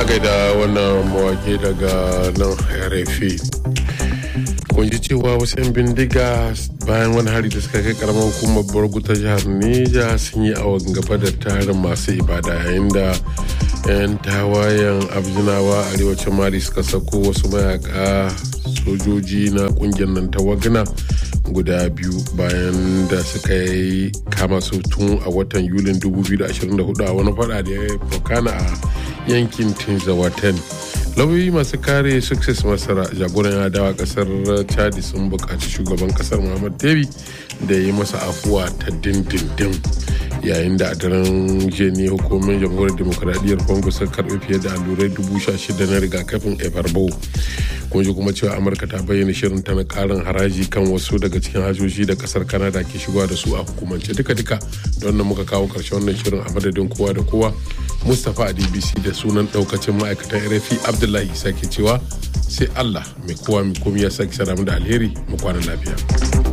a gaida wannan mawake daga nan rfi kun ji cewa wasu 'yan bindiga bayan wani hari da suka kai karamar hukumar borgu ta jihar neja sun yi awon gaba da tarin masu ibada yayin da 'yan tawayen abjinawa arewacin mali suka sako wasu mayaka sojoji na kungiyar nan ta wagna guda biyu bayan da suka yi kama su tun a watan yulin 2024 a wani fada da ya fokana a yankin tinzawaten lauyoyi masu kare success masara jagoran adawa kasar chadi sun buƙaci shugaban kasar muhammad debi da yi masa afuwa ta dindindin yayin da a daren jeni hukumin jamhuriyar demokuraɗiyyar congo sun karɓi fiye da allurai dubu sha shida na rigakafin ebarbo kun ji kuma cewa amurka ta bayyana shirin ta na karin haraji kan wasu daga cikin hajoji da kasar canada ke shigowa da su a hukumance duka-duka don nan muka kawo karshen wannan shirin a madadin kowa da kowa mustapha a dbc da sunan daukacin ma'aikatan rfi abdullahi sake cewa sai allah mai kowa mai komi ya sake saramu da alheri mu kwana lafiya.